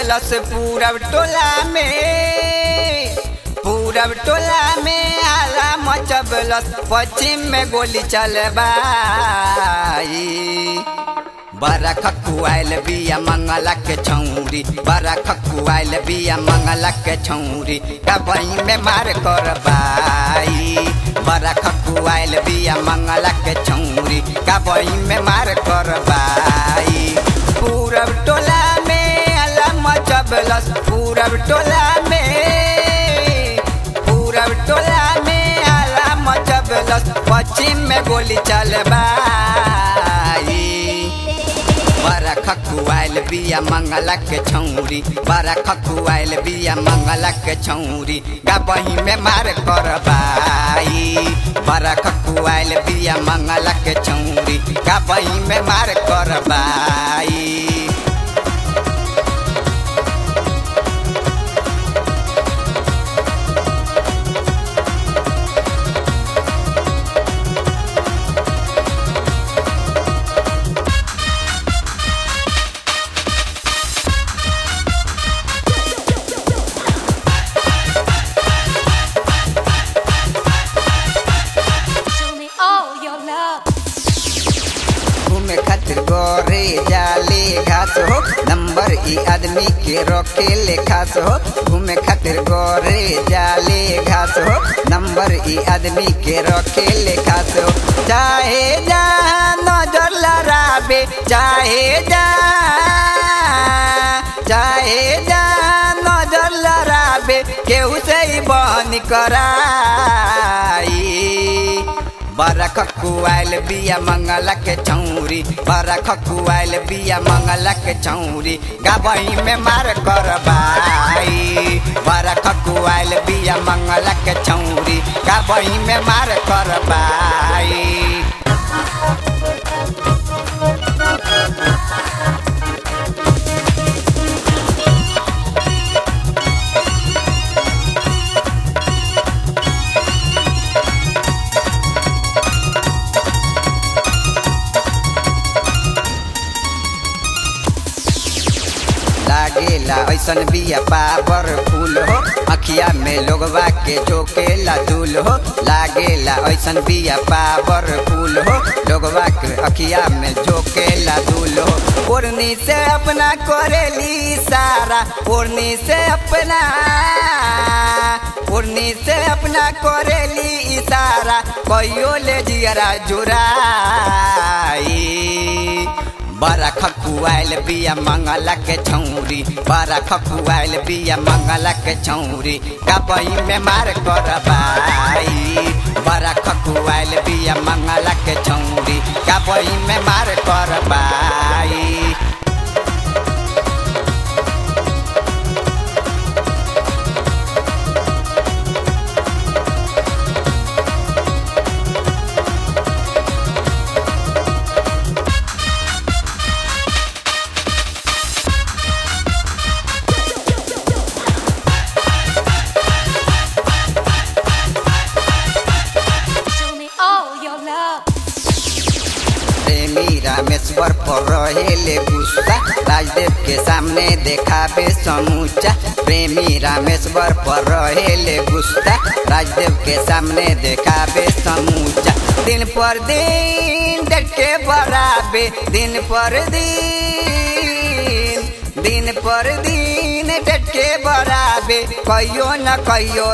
मचबलस पूरब टोला में पूरब टोला में आला मचबलस पश्चिम में गोली चलबाई बड़ा खकुआल बिया मंगला के छौरी बड़ा खकुआल बिया मंगला के छौरी कबई में मार करबाई बड़ा खकुआल बिया मंगला के छौरी कबई में मार करबाई पूरब टोला में अला मचबलस पूरब टोला में पूरब टोला में आला मचबलस पश्चिम में गोली चलबाई बड़ा खकुआल बिया मंगला के छौरी बड़ा खकुआल बिया मंगला के छौरी गबही में मार करबाई बड़ा खकुआल बिया मंगला के छौरी गबही में मार करबाई Show me all your love. घूमे खातिर गोरे जाले घास हो नंबर ई आदमी के रोके ले खास हो घूमे खातिर गोरे जाले घास हो नंबर ई आदमी के रोके ले खास हो चाहे जा नजर लड़ाबे चाहे जा चाहे जा नजर लड़ाबे केहू से ही बहन कराई बड़ा खकुआल बिया मंगला के चौरी बड़ा खकुआल बिया मंगला के चौरी गबई में मार करबाई बड़ा खकुआल बिया मंगला के चौरी गबई में मार करबाई लागेला ऐसन बिया पावर फूल हो अखिया में लोगवा के जोकेला दूल हो लागेला ऐसन बिया पावर फूल हो लोगवा के अखिया में जोकेला दूल हो ओढ़नी से अपना करेली सारा ओढ़नी से अपना ओढ़नी से अपना करेली इशारा कहियो ले जियरा जुराई बड़ा खकुआल बिया मंगला के छौरी बड़ा खकुआल बिया मंगला के छौरी कबई में मार करबाई बड़ा खकुआल बिया मंगला के छौरी कबई में मार करबाई Show me all your love. प्रेमी रामेश्वर पर रहेले गुस्सा राजदेव के सामने देखाबे समूचा प्रेमी रामेश्वर पर रहेले गुस्सा राजदेव के सामने देखाबे समूचा दिन पर दिन देख के बढ़ाबे दिन पर दिन दिन पर दिन देख के बढ़ाबे कहियो न कहियो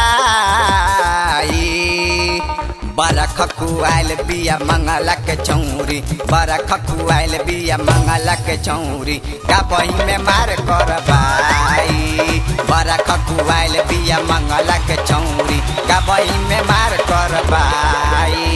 धराई बड़ा खकुआल बिया मंगला के चौरी बड़ा खकुआल बिया मंगला के चौरी कबई में मार करबाई बड़ा खकुआल बिया मंगला के चौरी कबई में मार करबाई